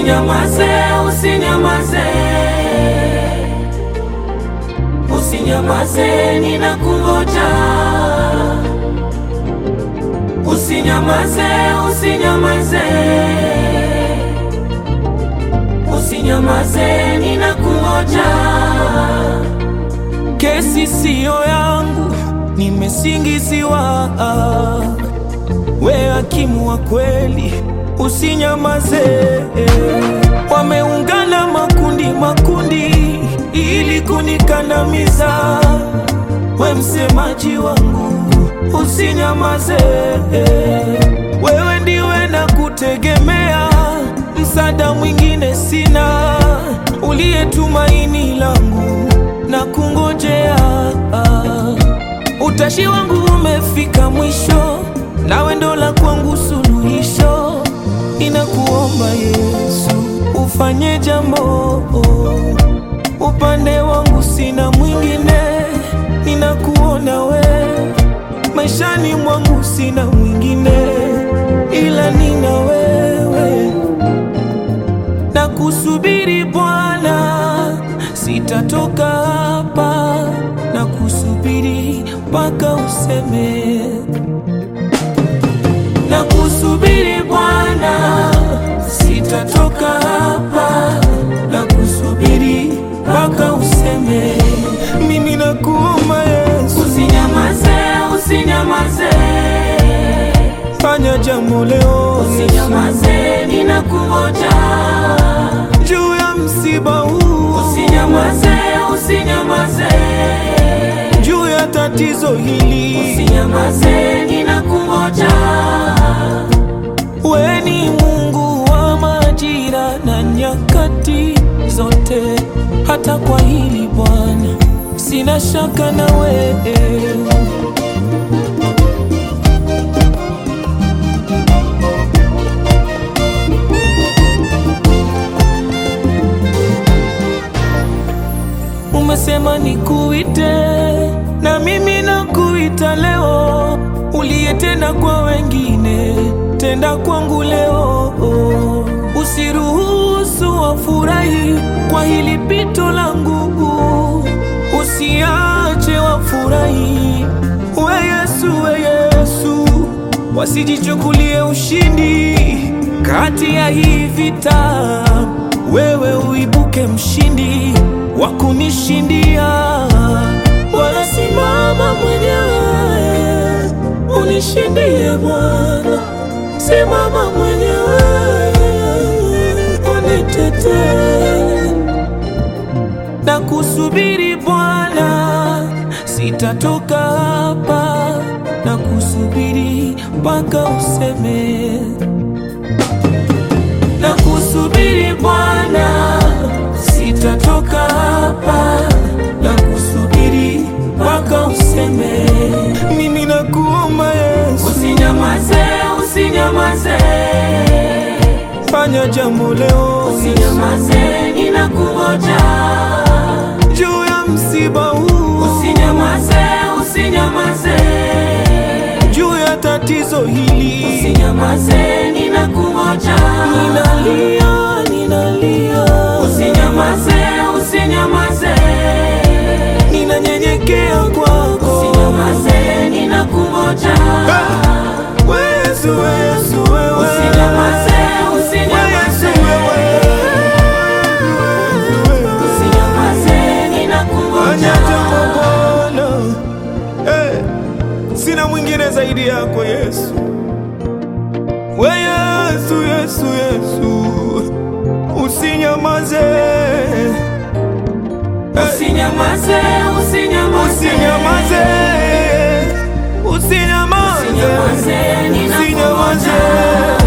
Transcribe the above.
Usinyamaze, usinyamaze, usinyamaze, ninakungoja. Usinyamaze, usinyamaze, usinyamaze, ninakungoja. Kesi siyo yangu, nimesingiziwa. We hakimu wa kweli, usinyamaze. Wameungana makundi makundi ili kunikandamiza. We msemaji wangu, usinyamaze. Wewe ndiwe na kutegemea, msaada mwingine sina, uliye tumaini langu na kungojea. Utashi wangu umefika mwisho, nawe ndo la kwangu suluhisho. Ninakuomba Yesu, ufanye jambo. Upande wangu sina mwingine, ninakuona we. Maishani mwangu sina mwingine, ila nina wewe na kusubiri Bwana, sitatoka hapa na kusubiri mpaka useme. Na kusubiri Bwana, sitatoka hapa na kusubiri mpaka useme. Mimi nakuomba Yesu, Usinyamaze, usinyamaze, fanya jambo leo Yesu, usinyamaze, ninakungoja. juu ya msiba huu, Usinyamaze, usinyamaze, juu ya tatizo hili. usinyamaze, ninakungoja. We ni Mungu wa majira na nyakati zote, hata kwa hili Bwana sina shaka na wewe. Umesema nikuite na mimi nakuita leo, uliyetenda kwa wengine tenda kwangu leo. Usiruhusu wafurahi kwa hili pito langu, usiache wafurahi. We Yesu, we Yesu, wasijichukulie ushindi kati ya hii vita, wewe uibuke mshindi wa kunishindia. Wala simama mwenyewe unishindie Bwana, simama mwenyewe unitetee na kusubiri Bwana, sitatoka hapa na kusubiri mpaka useme. Na kusubiri Bwana, sitatoka hapa na kusubiri mpaka useme. Mimi nakuomba Yesu, Usinyamaze, usinyamaze, fanya jambo leo usinyamaze, ninakungoja. juu ya msiba huu, Usinyamaze, usinyamaze, juu ya tatizo hili. usinyamaze, ninakungoja. Ninalia, ninalia, Usinyamaze, usinyamaze, ninanyenyekea kwako. usinyamaze, ninakungoja. Yesu, Yesu, wewe. Usinyamaze, usinyamaze, usinyamaze, Fanya ninakungoja. jambo Bwana. Eh, Sina mwingine zaidi yako Yesu. We Yesu, Yesu, Yesu, usinyamaze, Eh, Usinyamaze, usinyamaze, usinyamaze, usinyamaze, usinyamaze, ninakungoja. usinyamaze.